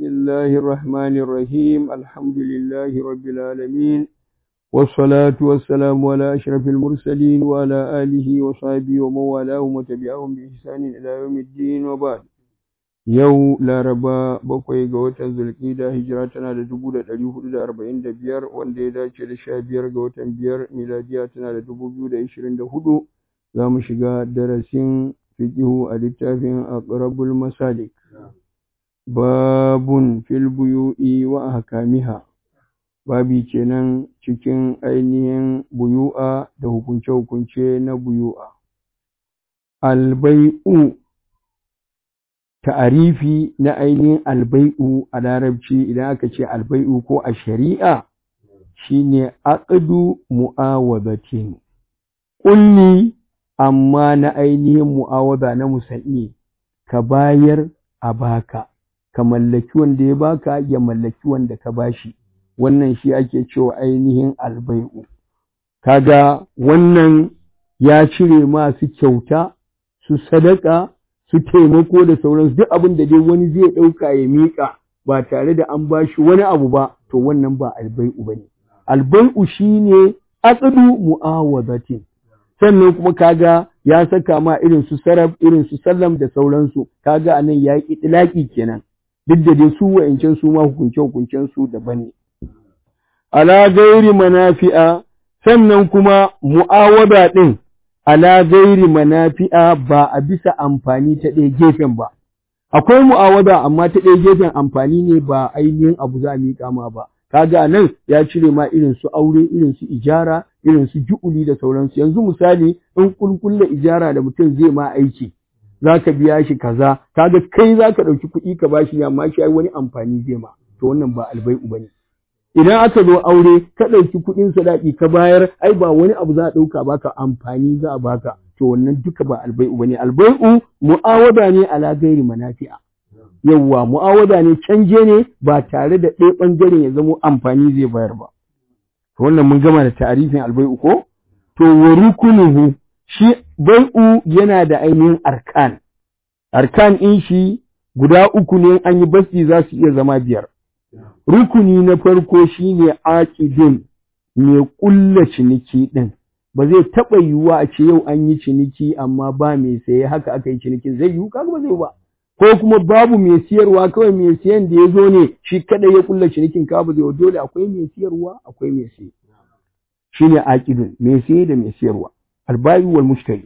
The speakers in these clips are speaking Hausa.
الله الرحمن الرحيم الحمد لله رب العالمين والصلاة والسلام على أشرف المرسلين وعلى آله وصحبه ومن والاهم وتبعهم بإحسان إلى يوم الدين وبعد yau laraba bakwai ga watan zulkida hijira tana da dubu da ɗari hudu da arba'in da biyar wanda ya dace da sha biyar ga watan biyar miladiya tana da dubu biyu da ishirin da hudu za mu shiga darasin fiqihu a littafin aqrabul masalik babun fil buyu'i wa ahkamiha babi kenan cikin ainihin buyu'a da hukunce-hukunce na buyu'a albai'u ta'arifi na ainihin albai'u a larabci idan aka ce albai'u ko a shari'a shine aqdu mu'awadatin kulli amma na ainihin mu'awada na musanni ka bayar a baka ka mallaki wanda ya baka ya mallaki wanda ka bashi wannan shi ake cewa ainihin albai'u kaga wannan ya cire masu kyauta su sadaka su taimako da sauransu duk abin da dai wani zai ɗauka ya miƙa ba tare da an bashi wani abu ba to wannan ba albai'u ba ne albai'u shine aqdu mu'awadatin sannan kuma kaga ya saka ma irin su sarab irin su sallam da sauransu kaga anan ya yi itilaki kenan duk da dai su wa'ancan su ma hukunce hukuncen su daban ne ala gairi manafi'a sannan kuma mu'awada din ala gairi manafi'a ba a bisa amfani ta ɗaya gefen ba akwai mu'awada amma ta ɗaya gefen amfani ne ba ainihin abu za a miƙa ma ba kaga nan ya cire ma irin su aure irin su ijara irin su ju'uli da sauransu yanzu misali in kulkulle ijara da mutum zai ma aiki zaka biya shi kaza kaga kai zaka ɗauki kuɗi ka bashi amma shi ai wani amfani zai ma to wannan ba albai'u bane idan aka zo aure ka ɗauki kuɗin sadaki ka bayar ai ba wani abu za a ɗauka baka amfani za a baka to wannan duka ba albai'u bane albai'u mu'awada ne ala gairi manafi'a yawwa mu'awada ne canje ne ba tare da ɗaya ɓangaren ya zamo amfani zai bayar ba to wannan mun gama da ta'arifin albai'u ko to wa rukunuhu shi bai'u yana da ainihin arkan arkan in shi guda uku ne an yi basti za su iya zama biyar rukuni na farko shine aqidun mai ƙulla ciniki ɗin ba zai taɓa yiwuwa a ce yau an yi ciniki amma ba mai saye haka aka yi cinikin zai yiwu kaga ba zai ba ko kuma babu mai siyarwa kawai mai siyan da ya zo ne shi kada ya kulla cinikin ka ba zai dole akwai mai siyarwa akwai mai siye shine aqidun mai siye da mai siyarwa albayi wal mushtari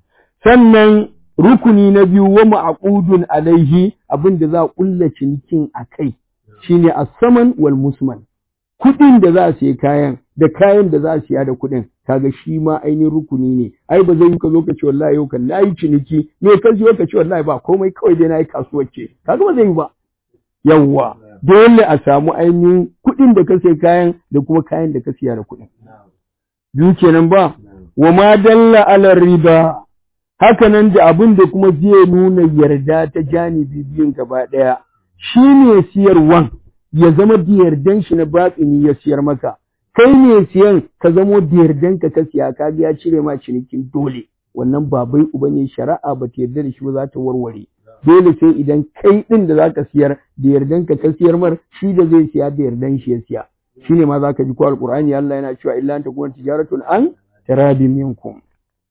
sannan rukuni na biyu wa ma'qudun alaihi abin da za a kulla cinikin akai shine as-saman wal musman kuɗin da za a siya kayan da kayan da za a siya da kuɗin kaga shi ma ainihin rukuni ne ai ba zai yi ka zo ka ce wallahi yau kan nayi ciniki me ka ji ka ce wallahi ba komai kawai dai nayi kasuwar ce kaga ba zai yi ba yawwa dole a samu ainihin kuɗin da ka siya kayan da kuma kayan da ka siya da kuɗin biyu kenan ba wa ma dalla ala riba haka nan da abin da kuma zai nuna yarda ta janibi biyun gaba ɗaya shi ne siyarwan ya zama da yardan shi na batsini ya siyar maka kai ne siyan ka zamo da yardan ka ka siya ka ya cire ma cinikin dole wannan ba bai uba ne shari'a ba ta yarda da shi ba za ta warware dole sai idan kai din da zaka siyar da yardan ka ka siyar mar shi da zai siya da yardan shi ya siya shine ma zaka ji ko alqur'ani Allah yana cewa illa anta kuma tijaratun an tarabi minkum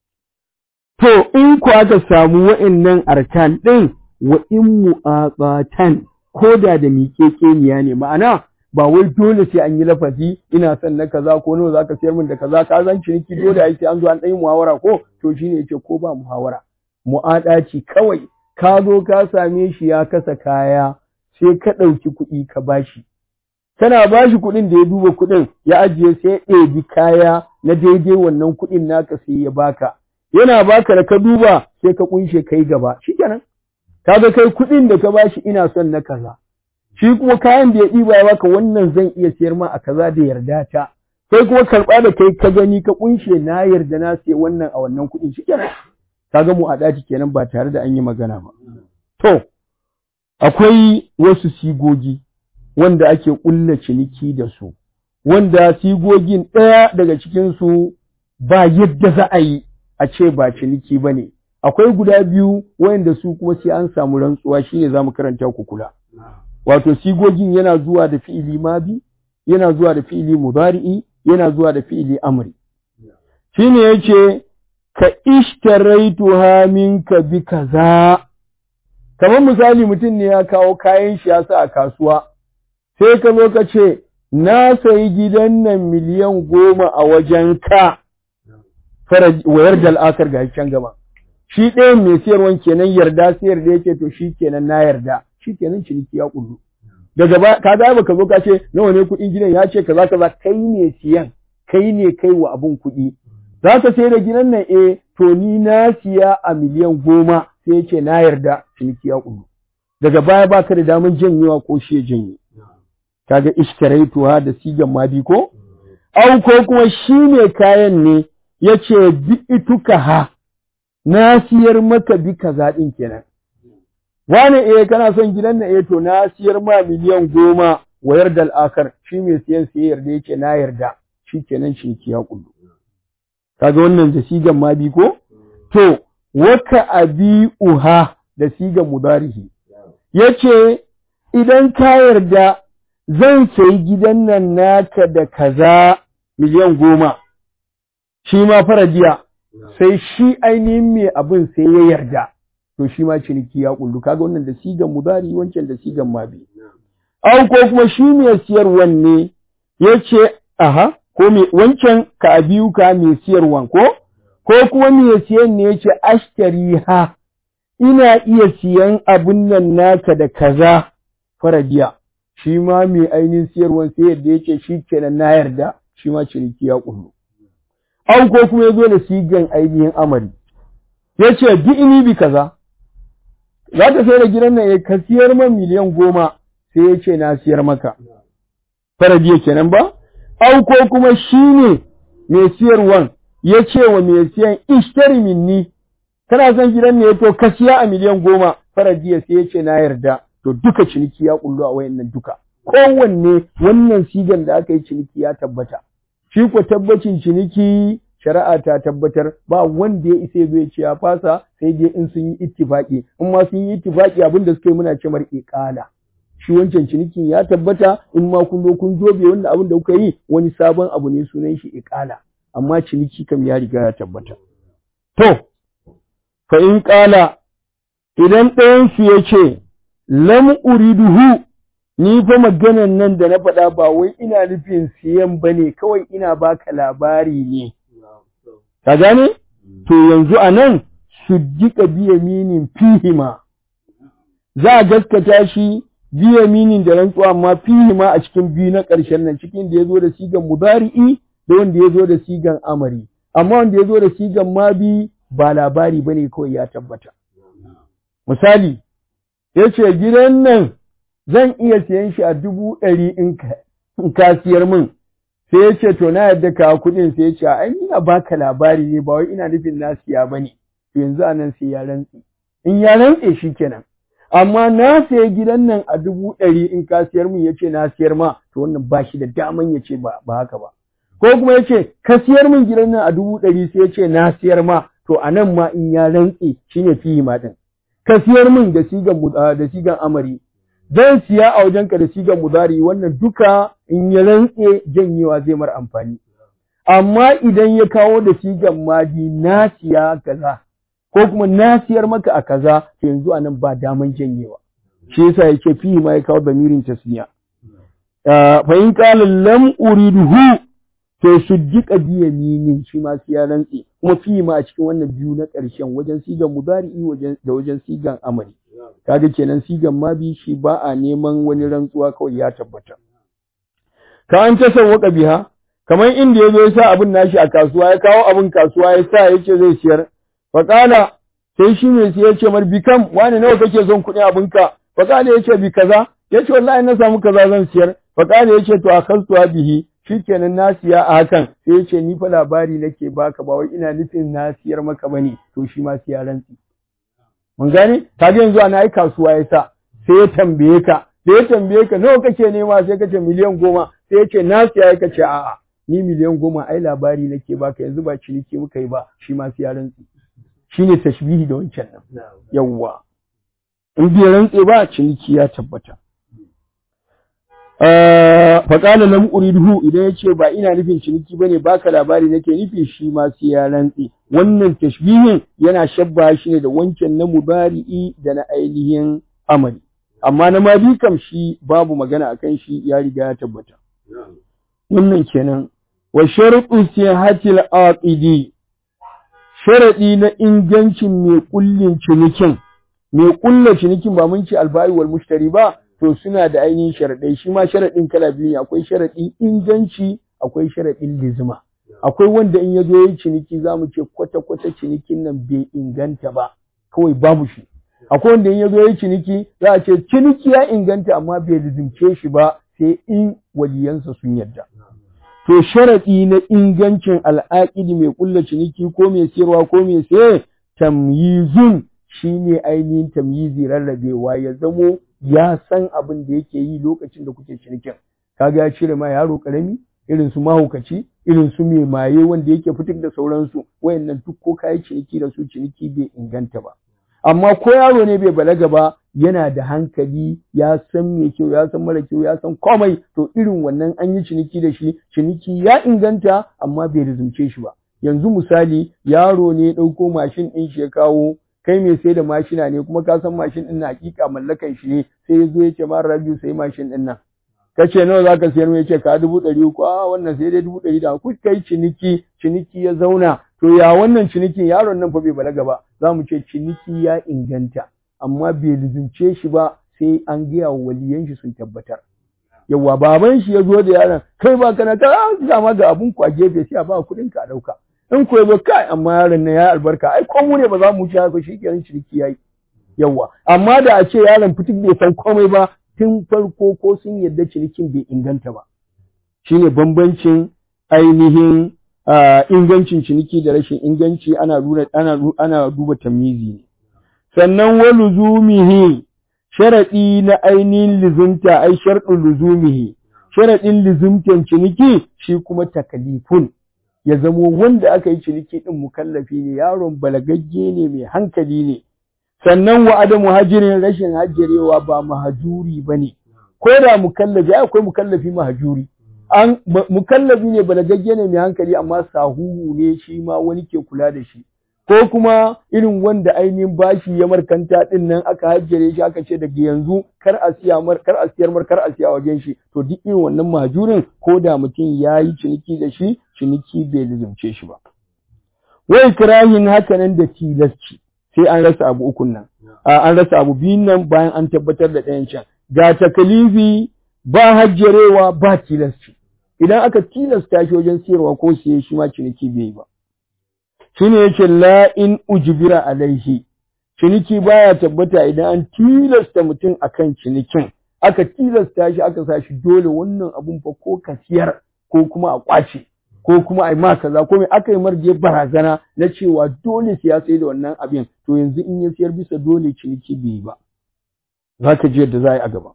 to in ku aka samu wa'annan arkan din wa in mu'aqatan koda da miƙeƙeniya ne ma'ana ba wai dole sai an yi lafazi ina son na kaza ko nawa zaka sayar min da kaza ka zan ciniki dole ai sai an zo an ɗan yi muhawara ko to shine yace ko ba muhawara mu'adaci kawai ka zo ka same shi ya kasa kaya sai ka ɗauki kuɗi ka bashi kana bashi kuɗin da ya duba kuɗin ya ajiye sai ya ɗebi kaya na daidai wannan kuɗin naka sai ya baka yana baka da ka duba sai ka kunshe kai gaba shikenan kaga kai kuɗin da ka bashi ina son na kaza shi kuma kayan da ya ɗiba ya baka wannan zan iya siyar ma a kaza da yarda ta sai kuma karɓa da kai ka gani ka kunshe na yarda na siya wannan a wannan kuɗin shi kenan kaga mu a ɗaki kenan ba tare da an yi magana ba to akwai wasu sigogi wanda ake ƙulla ciniki da su wanda sigogin ɗaya daga cikin su ba yadda za a yi a ce ba ciniki ba ne akwai guda biyu wayanda su kuma sai an samu rantsuwa shine zamu karanta ku kula wato sigogin yana zuwa da fi'ili mabi yana zuwa da fi'ili mudari'i yana zuwa da fi'ili amri shine yace ka ishtaraituha minka bi kaza kamar misali mutum ne ya kawo kayan shi ya sa a kasuwa sai ka zo ka ce na sayi gidan nan miliyan goma a wajen ka wayar da al'akar ga can gaba shi ɗayan mai siyarwan kenan yarda sayar da yake to shi kenan na yarda shi kenan ciniki ya kullu daga ba ka ga baka zo ka ce nawa ne kuɗin gidan ya ce kaza kaza kai ne siyan kai ne kai wa abun kuɗi za ka sayar da gidan nan eh to ni na siya a miliyan goma sai ya ce na yarda ciniki ya kullu daga baya baka da daman janyewa ko shi ya janye kaga ishtaraituha da sigan madi ko au ko kuma shi ne kayan ne yace bi ituka ha na siyar maka bi kaza din kenan wani eh kana son gidan na eh to na siyar ma miliyan goma wayar da al'akar shi mai siyan sai yarda yace na yarda shi kenan ciniki ya kullu kaga wannan da sigan madi ko to waka abi uha da sigan mudarihi yace idan ka yarda zan sayi gidan nan naka da kaza miliyan goma shi ma farajiya sai shi ainihin mai abin sai ya yarda to shi ma ciniki ya kullu kaga wannan da sigan mudari wancan da sigan mabi au ko kuma shi mai siyarwan ne yace aha ko me wancan ka abiyu ka mai siyarwan ko ko kuma mai siyan ne yace ashtariha ina iya siyan abun nan naka da kaza farajiya shi ma mai ainihin siyarwan sai yadda yake shi kenan na yarda shi ma ciniki ya kullu an ko kuma ya zo da sigan ainihin amari ya ce bi ini bi kaza za ka sai da gidan nan ya ka siyar man miliyan goma sai ya ce na siyar maka farajiya kenan ba an ko kuma shi ne mai siyarwan ya ce wa mai siyan ishtari minni kana son gidan ne to ka siya a miliyan goma farajiya sai ya ce na yarda to duka ciniki ya kullu a wayannan duka kowanne wannan sigan da aka yi ciniki ya tabbata shi ko tabbacin ciniki shari'a ta tabbatar ba wanda ya isa zai ce ya fasa sai dai in sun yi ittifaki in ma sun yi ittifaki abin da suka yi muna cemar iqala shi wancan cinikin ya tabbata in ma kun zo kun zobe wanda abin da kuka yi wani sabon abu ne sunan shi iqala amma ciniki kam ya riga ya tabbata to fa in qala idan ɗayan su ya ce lam uriduhu ni fa maganan nan da na faɗa ba wai ina nufin siyan bane kawai ina baka labari ne ka gane to yanzu anan sujjika biya minin fihima za a gaskata shi biya minin da rantsuwa amma fihima a cikin biyu na ƙarshen nan cikin da ya zo da sigan mudari'i da wanda ya zo da sigan amari amma wanda ya zo da sigan mabi ba labari bane kawai ya tabbata misali ya ce gidan nan zan iya siyan shi a dubu ɗari in ka siyar min sai ya ce to na yadda ka kuɗin sai ya ce ai ina baka labari ne ba wai ina nufin na siya ba ne to yanzu a nan sai ya rantse in ya rantse shi kenan amma na sayi gidan nan a dubu ɗari in ka siyar min ya ce na siyar ma to wannan ba shi da daman ya ce ba haka ba ko kuma ya ce ka siyar min gidan nan a dubu ɗari sai ya ce na siyar ma to a nan ma in ya rantse shine fihi ma ɗin ka siyar min da sigan da sigan amari zan siya a wajenka da sigan mudari wannan duka in ya rantse janyewa zai mar amfani amma idan ya kawo da sigan madi na siya kaza ko kuma na siyar maka a kaza to yanzu anan ba daman janyewa shi yasa yake fi ma ya kawo damirin tasniya fa in qala lam uriduhu to sujjika bi yaminin shi ma siya rantse kuma fi ma a cikin wannan biyu na ƙarshen wajen sigan mudari'i wajen da wajen sigan amari kaga kenan sigan ma bi shi ba a neman wani rantsuwa kawai ya tabbata ka an ta sawwaka biha kamar inda yazo ya sa abin nashi a kasuwa ya kawo abin kasuwa ya sa yace zai siyar fa kala sai shi ne sai yace mar bikam wani nawa kake son kuɗin abinka fa kala yace bi kaza yace wallahi na samu kaza zan siyar fa kala yace to akaltu bihi shikenan na siya a hakan sai yace ni fa labari nake baka ba wai ina nufin na siyar maka bane to shi ma siya rantsi mun gane kaga yanzu ana yi kasuwa ya sa sai ya tambaye ka da ya tambaye ka nawa kake nema sai ka ce miliyan goma sai ya ce na siya ya ce a'a ni miliyan goma ai labari nake baka yanzu ba ciniki muka yi ba shi ma siya rantsi shine tashbihi da wancan nan yawwa in bai rantse ba ciniki ya tabbata faƙala lam uriduhu idan ya ce ba ina nufin ciniki ba ne baka labari nake nufi shi ma sai ya rantse wannan tashbihin yana shabba shi ne da wancan na mubari'i da na ainihin amali amma na madi kam shi babu magana akan shi ya riga ya tabbata wannan kenan wa sharuɗu sihatil aqidi sharaɗi na ingancin mai kullin cinikin mai kulla cinikin ba mun ce alba'i wal mushtari ba to suna da ainihin sharaɗai shi ma sharaɗin kala biyu ne akwai sharaɗin inganci akwai sharaɗin lizima akwai wanda in ya zo yi ciniki za mu ce kwata-kwata cinikin nan bai inganta ba kawai babu shi akwai wanda in ya zo yi ciniki za a ce ciniki ya inganta amma bai lizimce shi ba sai in waliyansa sun yarda to sharaɗi na ingancin al'aƙidi mai ƙulla ciniki ko mai siyarwa ko mai saye tamyizun shine ainihin tamyizi rarrabewa ya zamo ya san abin da yake yi lokacin da kuke cinikin kaga ya cire ma yaro karami irin su mahaukaci irin su mai maye wanda yake fitar da sauransu wayannan duk ko kayi ciniki da su ciniki bai inganta ba amma ko yaro ne bai balaga ba yana da hankali ya san mai kyau ya san mara kyau ya san komai to irin wannan an yi ciniki da shi ciniki ya inganta amma bai rizumce shi ba yanzu misali yaro ne ya ɗauko mashin ɗin shi ya kawo kai mai sai da mashina ne kuma ka san mashin ɗin na hakika mallakan shi ne sai ya zo ya ce ma rabiu sai mashin ɗin nan ka ce nawa za ka siyar mai ce ka dubu ɗari uku a wannan sai dai dubu ɗari da ku kai ciniki ciniki ya zauna to ya wannan cinikin yaron nan fa bai balaga ba za mu ce ciniki ya inganta amma bai lizumce shi ba sai an gaya wa waliyan shi sun tabbatar yawa baban shi ya zo da yaron kai ba kana ta dama ga abun ku a gefe sai a ba kuɗin ka a ɗauka in ku zo kai amma yaron nan ya albarka ai ko mu ne ba za mu ci haka shi kenan ciniki yayi yawa amma da a ce yaron fitik bai san komai ba tun farko ko sun yarda cinikin bai inganta ba shine bambancin ainihin ingancin ciniki da rashin inganci ana ana ana duba tamyizi ne sannan wa luzumihi sharadi na ainihin lizunta ai sharɗu luzumihi sharadin lizumtan ciniki shi kuma takalifun ya zamo wanda aka yi ciniki din mukallafi ne yaron balagagge ne mai hankali ne sannan wa adamu hajirin rashin hajjarewa ba mahajuri bane ko da mukallafi akwai mukallafi mahajuri an mukallafi ne balagagge ne mai hankali amma sahuhu ne shi ma wani ke kula da shi ko kuma irin wanda ainihin bashi ya markanta din nan aka hajjare shi aka ce daga yanzu kar a siya mar kar a siyar mar kar a siya wajen shi to duk irin wannan mahajurin ko da mutum ya yi ciniki da shi ciniki bai lizumce shi ba wai kirahin hakanan da tilasci sai an rasa abu ukun nan an rasa abu biyun nan bayan an tabbatar da ɗayan can ga takalifi ba hajjarewa ba tilasci idan aka tilasta shi wajen siyarwa ko siye shi ma ciniki bai yi ba shine yake la in ujbira alaihi ciniki baya tabbata idan an tilasta mutum akan cinikin aka tilasta shi aka sa shi dole wannan abun fa ko ka siyar ko kuma a kwace ko kuma a yi ma kaza ko mai aka yi marje barazana na cewa dole sai ya sai da wannan abin to yanzu in ya siyar bisa dole ciniki bai yi ba za ka ji yadda za a yi a gaba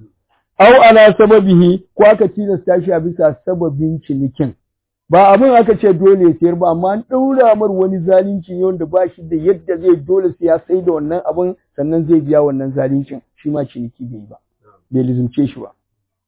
au ala sababihi ko aka tilasta shi a bisa sababin cinikin ba abin aka ce dole ya sayar ba amma an ɗaura mar wani zalunci ne wanda ba shi da yadda zai dole sai ya sai da wannan abin sannan zai biya wannan zaluncin shi ma ciniki bai ba bai lizumce shi ba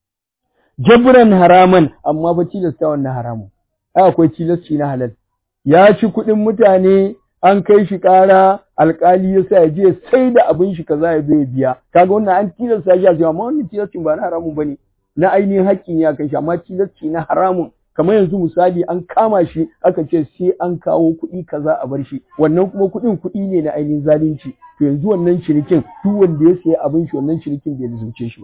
jabran haraman amma ba tilasta wannan haramun ai akwai tilasci na halal ya ci kuɗin mutane an kai shi ƙara alƙali ya sa ya je sai da abin shi kaza ya zo ya biya kaga wannan an tilasta shi a cewa amma wannan tilascin ba na haramun bane na ainihin haƙƙi ne a kai shi amma tilasci na haramun kamar yanzu misali an kama shi aka ce sai an kawo kuɗi kaza a bar shi wannan kuma kuɗin kuɗi ne na ainihin zalunci to yanzu wannan cinikin duk wanda ya sayi abin shi wannan cinikin bai zuce shi ba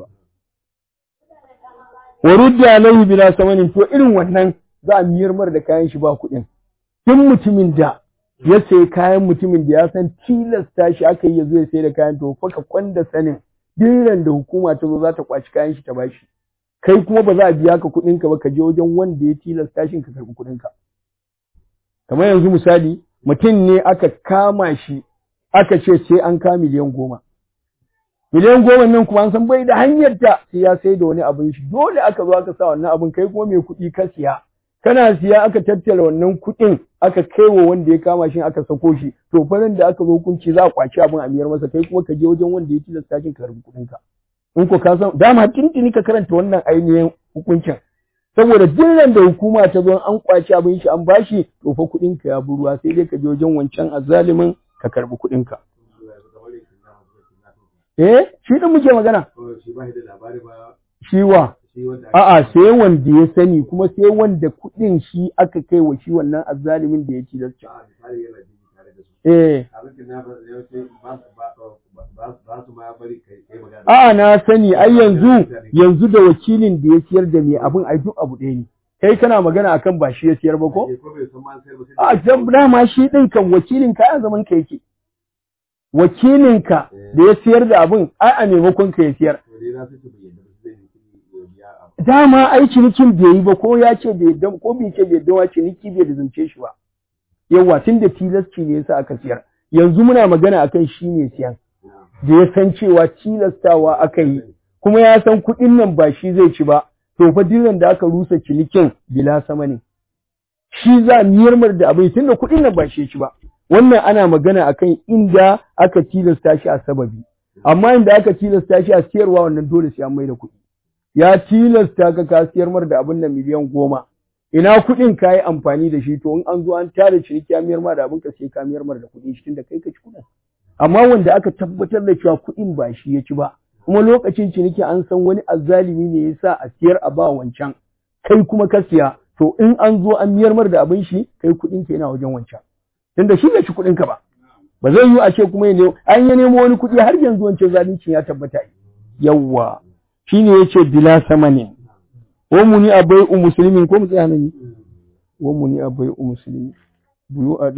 wa rudda alaihi bila samanin to irin wannan za a miyar mar da kayan shi ba kuɗin duk mutumin da ya sayi kayan mutumin da ya san tilasta shi aka yi ya zo ya sai da kayan to fa ka kwanda sanin duk da hukuma ta zo za ta kwaci kayan shi ta bashi kai kuma ba za a biya ka kuɗin ka ba ka je wajen wanda ya tilasta shi ka karɓi kuɗin ka kamar yanzu misali mutum ne aka kama shi aka ce sai an ka miliyan goma miliyan goma nan kuma an san bai da hanyar ta sai ya sai da wani abin shi dole aka zo aka sa wannan abin kai kuma mai kuɗi ka siya kana siya aka tattara wannan kuɗin aka kai wa wanda ya kama shi aka sako shi to farin da aka zo kunci za a kwaci abin a miyar masa kai kuma ka je wajen wanda ya tilasta shi ka karɓi kuɗin ka in ko ka san dama tintini ka karanta wannan ainihin hukuncin saboda duk da hukuma ta zo an kwaci abin shi an bashi to fa kuɗin ka ya buruwa sai dai ka je wajen wancan azzalimin ka karbi kuɗin ka eh shi din muke magana shi wa a'a sai wanda ya sani kuma sai wanda kuɗin shi aka kai wa shi wannan azzalimin da ya ci da eh a'a na sani ai yanzu yanzu da wakilin da ya siyar da mai abin ai duk abu ɗaya ne kai kana magana akan ba shi ya siyar ba ko a dama shi din kan wakilin ka a zaman ka yake wakilin ka da ya siyar da abin ai a maimakon ka ya siyar dama ai cinikin bai yi ba ko ya ce bai yadda ko bai ce bai yadda ciniki bai da zance shi ba yawa tun da tilasci ne yasa aka siyar yanzu muna magana akan shi ne siyan da ya san cewa tilastawa aka yi kuma ya san kuɗin nan ba shi zai ci ba to fa dinan da aka rusa cinikin bila sama ne shi za miyarmar da abin tunda kuɗin nan ba shi ci ba wannan ana magana akan inda aka tilasta shi a sababi amma inda aka tilasta shi a siyarwa wannan dole sai an mai da kuɗi ya tilasta ka ka siyar mar da abin nan miliyan goma ina kuɗin ka yi amfani da shi to in an zo an tare ciniki ya miyar ma da abin ka sai ka miyar mar da kuɗi shi tunda kai ka ci kuɗin amma wanda aka tabbatar da cewa kuɗin ba shi ya ci ba kuma lokacin ciniki an san wani azzalimi ne ya sa a siyar a ba wancan kai kuma ka siya to in an zo an miyar mar da abin shi kai kuɗin ka yana wajen wancan tunda shi bai ci kuɗin ka ba ba zai yi a ce kuma ya an ya nemo wani kuɗi har yanzu wancan zalincin ya tabbata yawwa shine yace bila samanin wa muni abai u muslimin ko mu tsaya nan wa muni abai u muslimin buyu